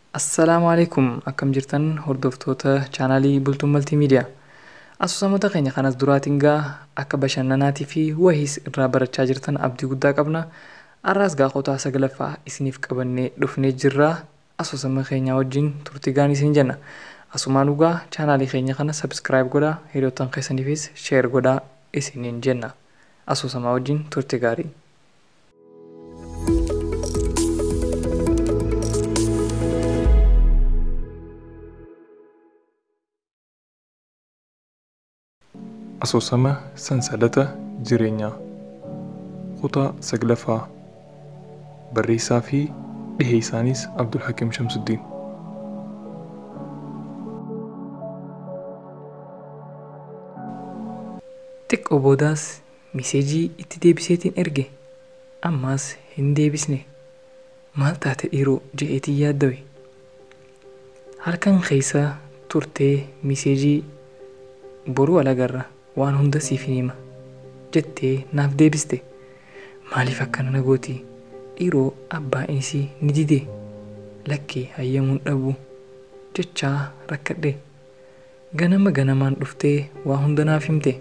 Assalaamu alaikum akkam jirtan hordoftoota chaanaalii Bultuun Maltiimiidiyaa. Asoosamota keenya kanas duraatiin gaa akka bashannanaatii fi wahiis irraa barachaa jirtan abdii guddaa qabna. Har'aas gaa qotaa saglaffaa isiniif qabannee dhufnee jirra. Asoosama keenya wajjin turtii gaarii isin jenna. Asumaan dhugaa chaanaalii keenya kana sabskiraayib godhaa hiriyoottan keessaniifis sheer godhaa isiniin jenna. Asoosamaa wajjin turtii gaarii. Asoosama sansalata jireenyaa kutaa saglaffaa barreessaa fi dhiheessaanis Abdul Hakiim Shamsuddiin. Xiqqoo boodaas miseejii itti deebiseetiin erge ammaas hin deebisne maal taate dhiiroo je'eetiin yaaddawe. Halkan keessa turtee miseejii boruu alagarra waan hunda siif hin hima jettee naaf deebiste maaliif akkana na gooti dhiiroo abbaan isii ni dide lakkee hayyamuun dhabu jechaa rakkadhe ganama ganamaan dhuftee waa hunda naaf himte.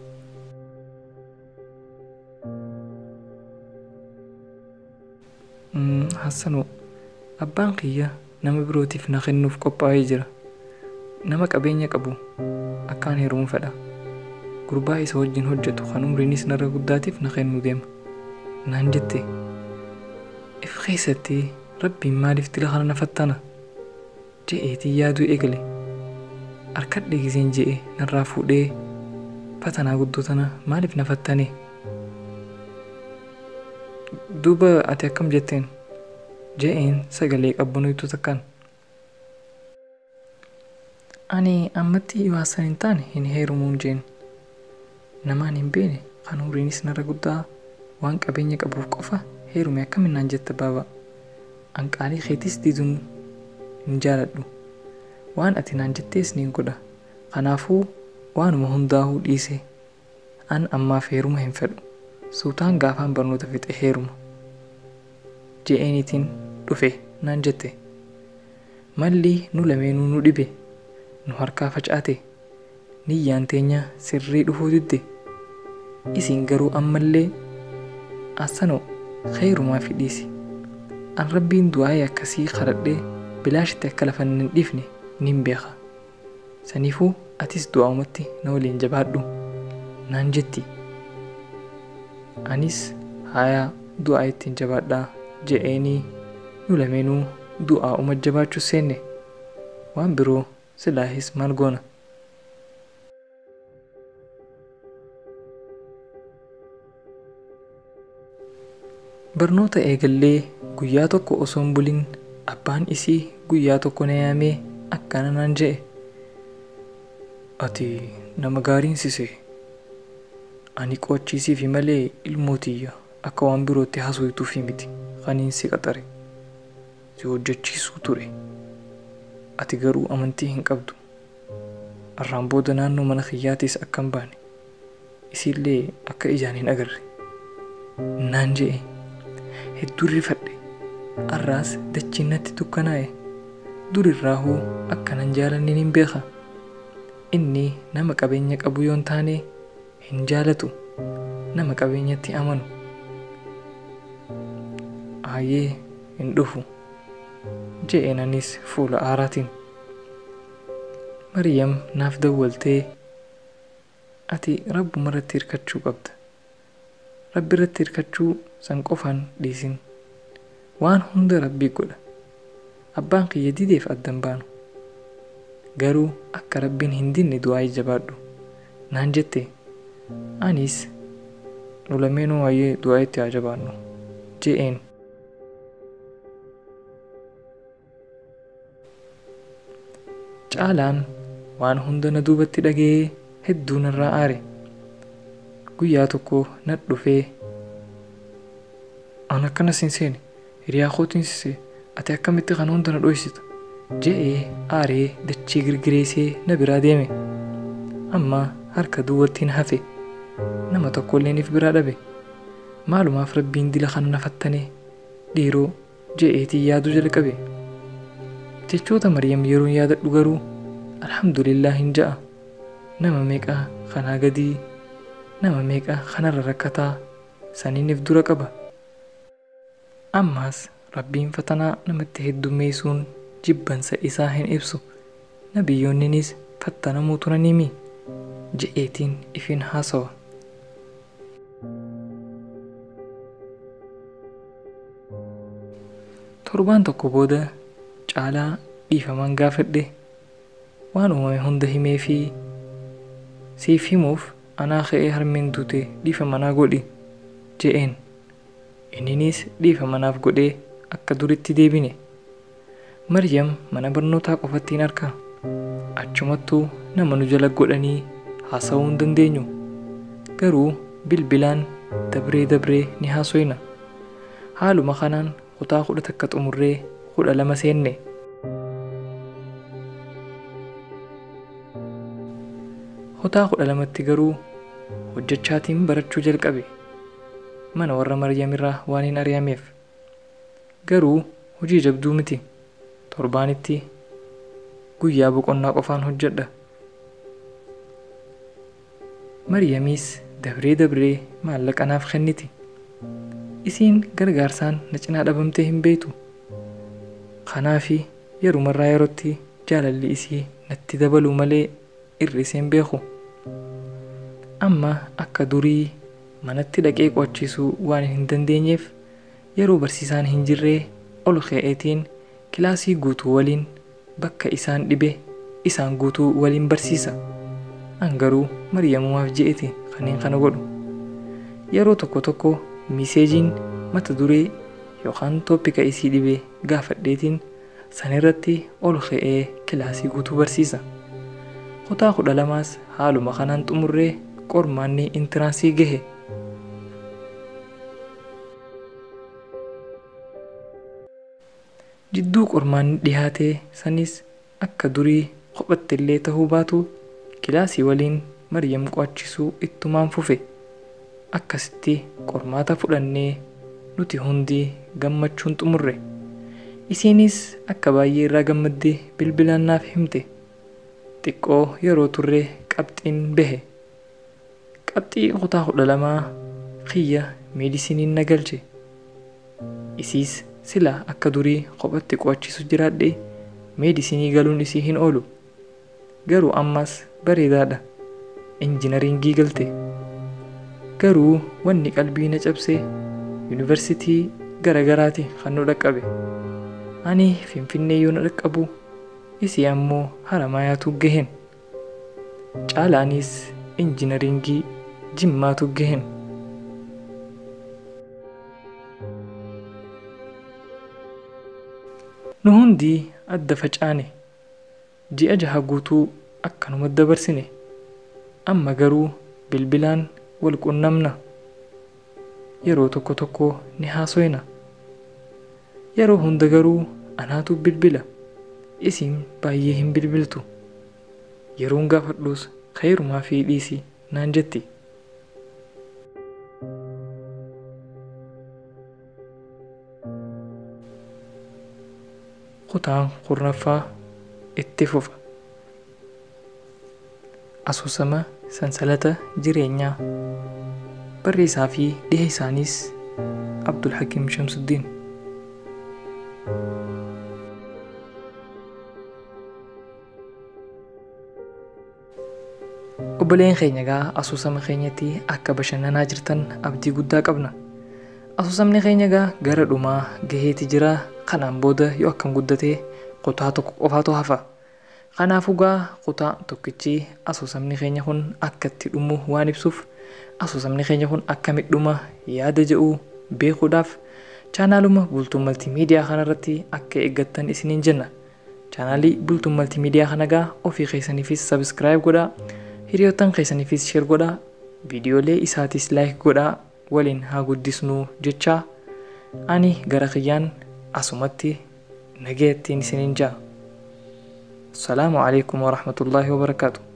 Hassanoo abbaan kiyya nama birootiif na kennuuf qophaa'ee jira nama qabeenya qabu akkaan heeruun fedha gurbaa isa wajjin hojjetu kan umriinis narra guddaatiif na kennuu deema naan jette if keessatti rabbiin maaliif dila kana na fattana je'eetii yaaduu eegale harkadhe giseen je'e narraa fuudhee fatanaa guddoo tana maaliif na fattane duuba ati akkam jetteen je'een sagalee qabbanootu takkaan ani ammatti waasan hin taane hin heerumuun jeen namaan hin beene kan umriinis narra guddaa waan qabeenya qabuuf qofa heerume akkaminnaan jetta baaba anqaalii keetis diduun hin jaaladhu waan ati naan jettees niin godha kanaafuu waanuma hundaa'uu dhiise an ammaaf heeruma hin fedhu suutaan gaafaan barnoota fixe heeruma je'eenitiin dhufe naan jette malli nu lameenuu nu dhibe nu harkaa facaate niyyaan teenya sirrii dhufuu didde isin garuu ammallee assanoo kheyrumaa fi dhiisi an rabbiin du'aa'ee akkasii kadhadhee bilaashitti akka lafa hin dhiifne nin beeka saniifuu atis du'aa'umatti na waliin jabaadhu naan jetti anis hayaa du'aa ittiin jabaadhaa je'eenii nu lameenuu du'aa'uma jabaachuu seenne waan biroo silaahis maal goona barnoota eegallee guyyaa tokko osoo hin bulin abbaan isii guyyaa tokko na yaamee akkana naan je'e ati nama gaariin sise ani qochiisiifi malee ilmootiyya akka waan birootti haasoftuufi miti kaniin si qaxare si hojjechiisuu ture ati garuu amantii hin qabdu arraan booda naannoo mana kiyyaatis akka hin baane isiillee akka ijaan hin agarre naan je'e hedduu rifadhe arraas dachiin natti dukkanaa'e durirraa hoo akkanan jaalannin hin beeka inni nama qabeenya qabu yoon taane hin jaalatu nama qabeenyatti amanu aayee hin dhufu je'eenanis fuula aaraatiin Mariyam naaf dawwaltee ati rabbuma irratti hirkachuu qabda rabbi irratti hirkachuu san qofaan dhiisin waan hunda rabbii godha abbaan kiyya dideef addan baanu garuu akka rabbiin hin dinne du'aa jabaadhu naan jette anis nu lameenuu waa'ee du'aa itti haa jabaannu je'een caalaan waan hunda na duubatti dhaga'ee hedduu narraa aare guyyaa tokko na dhufee an akkana sin seene hiriyaa kootiin sise ati akkamitti kan hunda na dhoysita je'ee aaree dachee girgireesee na biraa deeme amma harka duwwattiin hafe nama tokkolleeniif biraa dhabe maalumaaf rabbiin dila kana na fattane dhiiroo je'eetii yaaduu jalqabe jechoota maryam yeroon yaadadhu garuu alhamdulillah hin ja'a nama meeqa kanaa gadii nama meeqa kanarra rakkataa saniiniif dura qaba ammaas rabbiin fatanaa namatti heddummeessuun jibbansa isaa hin ibsu nabiyyoonninis fattanamuu turanimi je'eetiin ifin haasawa torbaan tokko booda caalaa dhiifaman gaafadhe waan uumame hunda himee fi siif himuuf anaa ka'ee harmeen duute dhiifa manaa godhi je'een inninis dhiifa manaaf godhee akka duritti deebine maryam mana barnootaa qofatti hin arka achumattuu nama nu jala godhanii haasa'uu hin dandeenyu garuu bilbilaan dabree dabree ni haasoyna haaluma kanaan kutaa kudha takka xumurree kudha lama seenne kutaa kudha lamatti garuu hojjechaatiin barachuu jalqabe mana warra maryamirraa waan hin ari'ameef garuu hojii jabduu miti torbaanitti guyyaa boqonnaa qofaan hojjedha maryamiis dabree dabree maallaqa naaf kenniti isiin gargaarsaan na cinaa dhabamtee hin beektu kanaafi yerumarraa yerootti jaalalli isii natti dabaluu malee irriseen beeku amma akka durii manatti dhaqee qo'achiisuu waan hin dandeenyeef yeroo barsiisaan hin jirree ol ka'eetiin kilaasii guutuu waliin bakka isaan dhibe isaan guutuu waliin barsiisa an garuu maryamumaaf je'eti kanneen kana godhu yeroo tokko tokko miseejiin mata duree yookaan tooppika isii dhibee gaafadheetiin sanirratti ol ka'ee kilaasii guutuu barsiisa kutaa kudha lamaas haaluma kanaan xumurree qormaanni intiraansii gahe jidduu qormaanni dhihaatee sanis akka durii kophattillee ta'uu baatu kilaasii waliin maryam qo'achisuu ittumaan fufe akkasitti qormaata fudhannee nuti hundi gammachuun xumurre isiinis akka baay'ee irraa gammaddee bilbilaan naaf himte xiqqoo yeroo turre qabxiin bahe qabxii kutaa kudha lamaa kiyya meedisiniin na galche isiis sila akka durii kophatti qo'achiisu jiraadhe meedisinii galuun isii hin oolu garuu ammas bareedaadha injinaringii galte garuu wanni qalbii na cabse yuunivarsitii garagaraati kan nu dhaqqabe ani finfinnee yoo na dhaqqabu isii ammoo haramaayaatu gaheen caalaanis injinaringii jimmaatu gaheen nu hundi adda facaane ji'a jaha guutuu akkanuma dabarsine amma garuu bilbilaan wal qunnamna yeroo tokko tokko ni haasoyna yeroo hunda garuu anaatu bilbila isiin baay'ee hin bilbiltu yeroon gaafadhuus kayrumaa fi dhiisi naan jetti kutaan kurnaffaa itti fufa asoosama sansalata jireenyaa barreessaa fi dhiha isaaniis abdul hakiim shamsuddiin obboleen keenya gaa asoosama keenyatti akka bashannanaa jirtan abdii guddaa qabna asoosamni keenya gaa gara dhumaa gaheeti jira kanaan booda yoo akkam guddatee kutaa tokko qofaatu hafa kanaafuu gaa kutaa tokkichi asoosamni keenya kun akka itti dhumu waan ibsuuf asoosamni keenya kun akkamitti dhuma yaada jedhu beekuudhaaf chaanaaluma bultuu maltiimiidiyaa kanarratti akka eeggattan isiniin jenna chaanaalii bultuu maltiimiidiyaa kana gaa ofii keessaniifis sabiskiraayib godhaa hiriyoottan keessaniifis sheer godhaa viidiyoolee isaatis laayik godhaa waliin haa guddisnuu jechaa ani gara kiyyaan asumatti nagayattiin isiniin jaa السلام عليكم ورحمة الله وبركاته